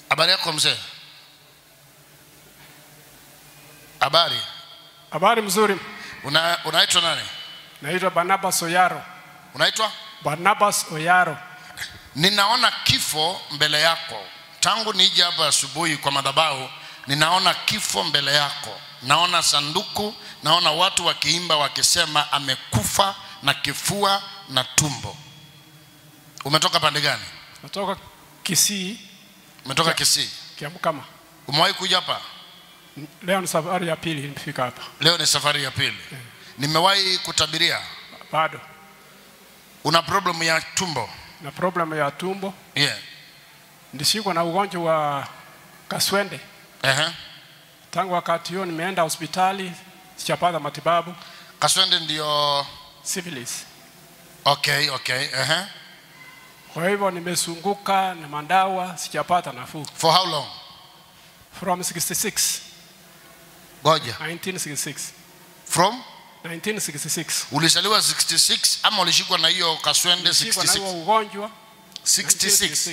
Habari yako mzee? Habari. Habari mzuri, Una, unaitwa nani? naitwa Barnabas Oyaro. Unaitwa? Barnabas Oyaro. Ninaona kifo mbele yako tangu nije hapa asubuhi kwa madhabahu, ninaona kifo mbele yako. Naona sanduku, naona watu wakiimba wakisema amekufa na kifua na tumbo. Umetoka pande gani? Natoka Kisii, Umetoka Kisii. Kiamkama. Umewahi kuja hapa? Leo ni safari ya pili nimefika hapa. Leo ni safari ya pili. Nimewahi kutabiria. Bado Una problem ya tumbo? na problem ya tumbo, Yeah. ndishikwa na ugonjwa wa kaswende. Ehe. Tangu wakati huo nimeenda hospitali, sijapata matibabu. Kaswende ndio Syphilis. okay, okay. Ehe. Kwa hivyo nimesunguka na madawa, sijapata nafuu. For how long? From 66, Goja. 1966. From 1966. ulizaliwa 66 ama ulishikwa na hiyo kaswende Nilishikwa na huo 66? ugonjwa 66.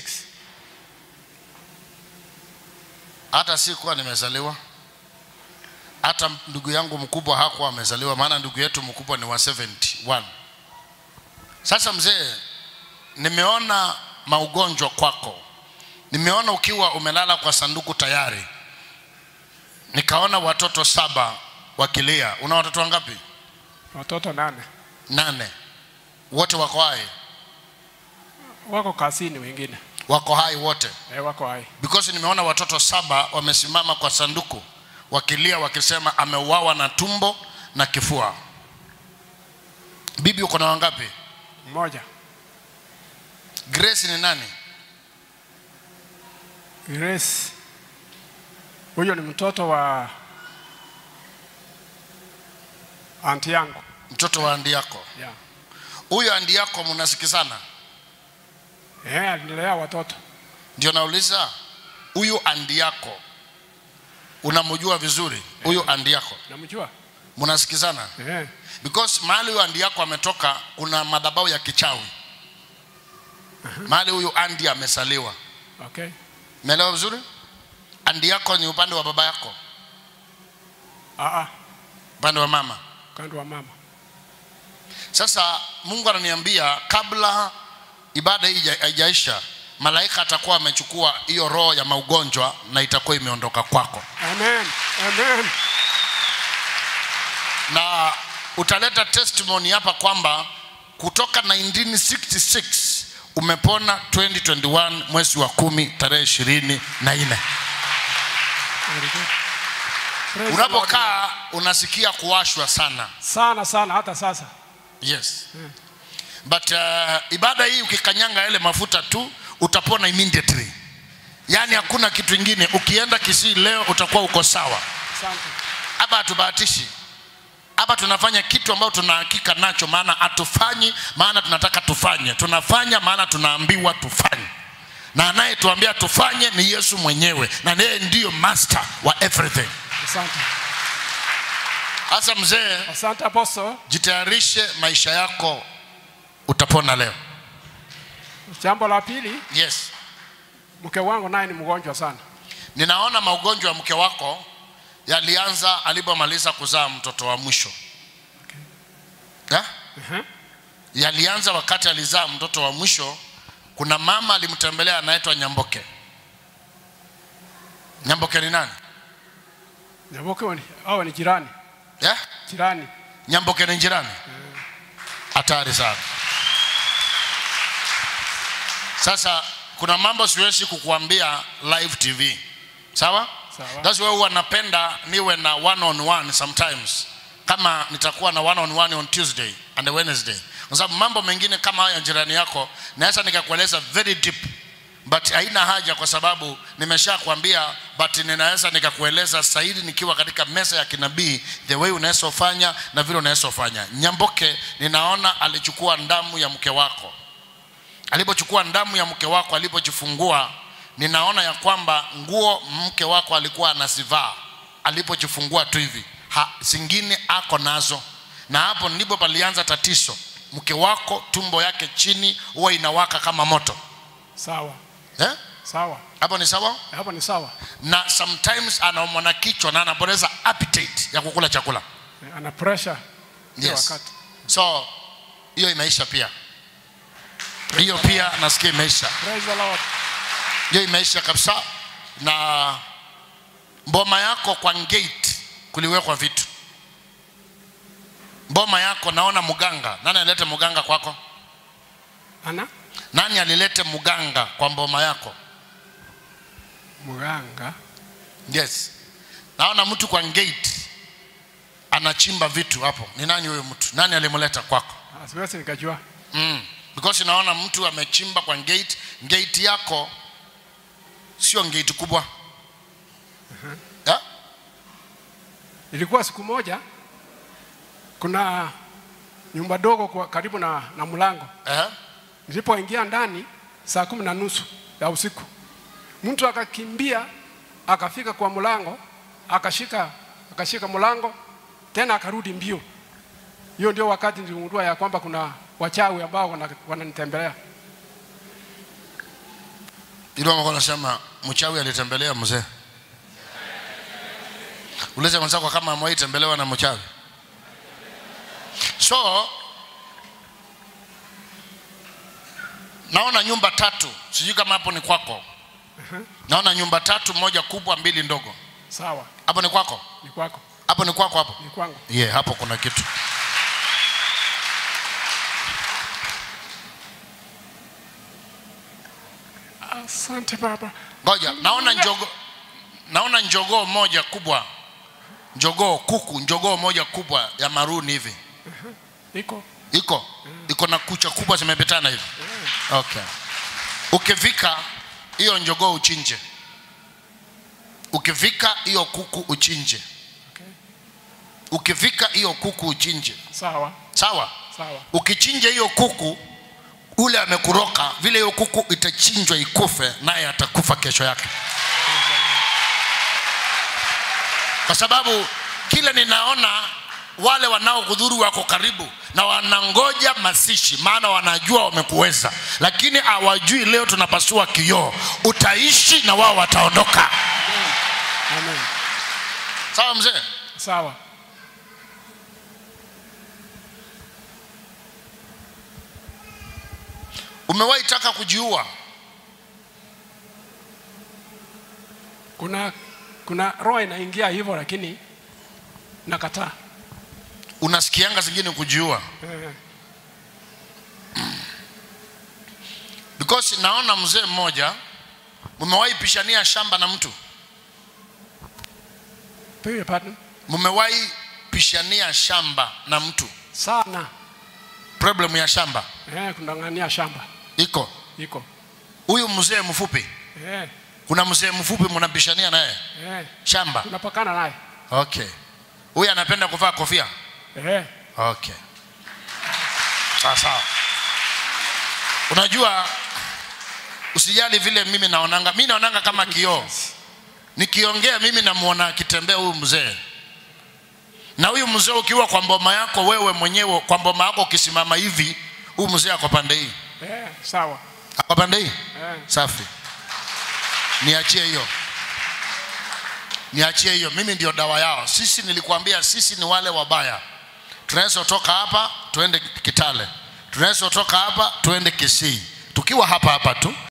Hata sikuwa nimezaliwa, hata ndugu yangu mkubwa hakuwa amezaliwa, maana ndugu yetu mkubwa ni wa 71. Sasa mzee, nimeona maugonjwa kwako, nimeona ukiwa umelala kwa sanduku tayari, nikaona watoto saba wakilia. Una watoto wangapi? Watoto nane Nane. Wote wako hai? wako kazini, wengine Wako hai wote? eh, wako hai. because nimeona watoto saba wamesimama kwa sanduku wakilia wakisema ameuawa na tumbo na kifua. Bibi uko na wangapi? Mmoja Grace ni nani? Grace, huyo ni mtoto wa anti yangu Mtoto wa andi yako. yeah. Huyo andi yako mnasikizana? Eh, alinilea watoto Ndio nauliza, huyu andi yako unamjua vizuri? Huyu andi yako namjua mnasikizana? eh. Because mahali huyu andi yako ametoka kuna madhabahu ya kichawi. Mahali huyu andi amesaliwa. Okay. Umeelewa vizuri? Andi yako ni upande wa baba yako, Ah, ah, upande wa mama. kando wa mama Sasa Mungu ananiambia kabla ibada hii haija- haijaisha, malaika atakuwa amechukua hiyo roho ya maugonjwa na itakuwa imeondoka kwako, Amen. Amen. na utaleta testimony hapa kwamba kutoka 1966 umepona 2021 mwezi wa kumi tarehe ishirini na nne. Very good. Praise the Lord. Unapokaa unasikia kuwashwa sana. sana sana hata sasa Yes. But uh, ibada hii ukikanyanga yale mafuta tu utapona immediately. Yaani hakuna kitu ingine. Ukienda Kisii leo utakuwa uko sawa. asante Hapa hatubahatishi. Hapa tunafanya kitu ambacho tuna hakika nacho, maana hatufanyi maana tunataka tufanye, tunafanya maana tunaambiwa tufanye, na anayetuambia tufanye ni Yesu mwenyewe, na yeye ndiyo master wa everything. asante Sasa mzee, asante apostle jitayarishe, maisha yako utapona leo. jambo la pili Yes. mke wangu naye ni mgonjwa sana Ninaona maugonjwa ya mke wako yalianza alipomaliza kuzaa mtoto wa mwisho okay. uh-huh. Yalianza wakati alizaa mtoto wa mwisho. Kuna mama alimtembelea anaitwa Nyamboke. Nyamboke ni nani? Nyaboke ni awe ni jirani Yeah? jirani Nyamboke ni jirani? Hatari sana. Sasa kuna mambo siwezi kukuambia live TV, sawa? Sawa. That's why huwa napenda niwe na one on one sometimes, kama nitakuwa na one on one on Tuesday and Wednesday, kwa sababu mambo mengine kama haya jirani yako naweza nikakueleza very deep but haina haja kwa sababu nimesha kuambia, but ninaweza nikakueleza zaidi nikiwa katika meza ya kinabii, the way unaweza fanya na vile unaweza fanya. Nyamboke, ninaona alichukua damu ya mke wako alipochukua damu ya mke wako alipojifungua, ninaona ya kwamba nguo mke wako alikuwa anazivaa alipojifungua tu hivi, ha, zingine ako nazo, na hapo ndipo palianza tatizo. Mke wako tumbo yake chini huwa inawaka kama moto sawa eh? sawa hapo ni sawa hapo ni sawa na sometimes anaumwa na kichwa na anapoteza appetite ya kukula chakula Eh, ana pressure hiyo yes wakati so hiyo imeisha pia hiyo pia nasikia imeisha praise the lord hiyo imeisha kabisa na mboma yako kwa gate kuliwekwa vitu mboma yako naona mganga nani alilete mganga kwako ana nani alilete mganga kwa mboma yako mganga yes naona mtu kwa gate anachimba vitu hapo ni nani huyo mtu nani alimleta kwako Ah, siwezi nikajua mm. because naona mtu amechimba kwa gate gate yako sio gate kubwa yeah? ilikuwa siku moja kuna nyumba dogo kwa karibu na, na mlango Eh? nilipoingia ndani saa kumi na nusu ya usiku mtu akakimbia akafika kwa mlango akashika akashika mlango tena akarudi mbio hiyo ndio wakati niligundua ya kwamba kuna wachawi ambao wana- wananitembelea Ilo mko nasema mchawi alitembelea mzee. Ulize mwenzako kama amewahi tembelewa na mchawi. So naona nyumba tatu, sijui kama hapo ni kwako. Naona nyumba tatu, moja kubwa, mbili ndogo. sawa Hapo ni kwako? ni kwako Hapo ni kwako hapo? ni kwangu Yeah, hapo kuna kitu. asante baba Ngoja, naona njogo naona njogoo moja kubwa. Njogoo kuku, njogoo moja kubwa ya maruni hivi. iko iko iko na kucha kubwa zimepetana hivi okay ukivika hiyo njogoo uchinje ukivika hiyo kuku uchinje okay. ukivika hiyo kuku uchinje sawa sawa sawa ukichinja hiyo kuku ule amekuroka vile hiyo kuku itachinjwa ikufe naye atakufa kesho yake kwa sababu kile ninaona wale wanaokudhuru wako karibu na wanangoja masishi maana wanajua wamekuweza lakini hawajui leo tunapasua kioo utaishi na wao wataondoka amen sawa mzee sawa umewahi taka kujiua kuna kuna roho inaingia hivyo lakini nakataa unasikianga zingine kujiua eh, because naona mzee mmoja mmewahi pishania shamba na mtu beg your pardon mmewahi pishania shamba na mtu sana problem ya shamba eh, kundang'ania shamba iko iko huyu mzee mfupi eh, kuna mzee mfupi mnapishania naye eh, shamba tunapakana naye okay huyu anapenda kuvaa kofia eh, okay sawa sawa unajua usijali vile mimi naonanga mi naonanga kama kioo nikiongea mimi namuona akitembea huyu mzee na huyu mzee ukiwa kwa mboma yako wewe mwenyewe kwa mboma yako ukisimama hivi huyu mzee ako pande hii eh, sawa ako pande hii eh, safi niachie hiyo niachie hiyo mimi ndio dawa yao sisi nilikuambia sisi ni wale wabaya tunaweza toka hapa tuende kitale tunaweza toka hapa tuende kisii tukiwa hapa hapa tu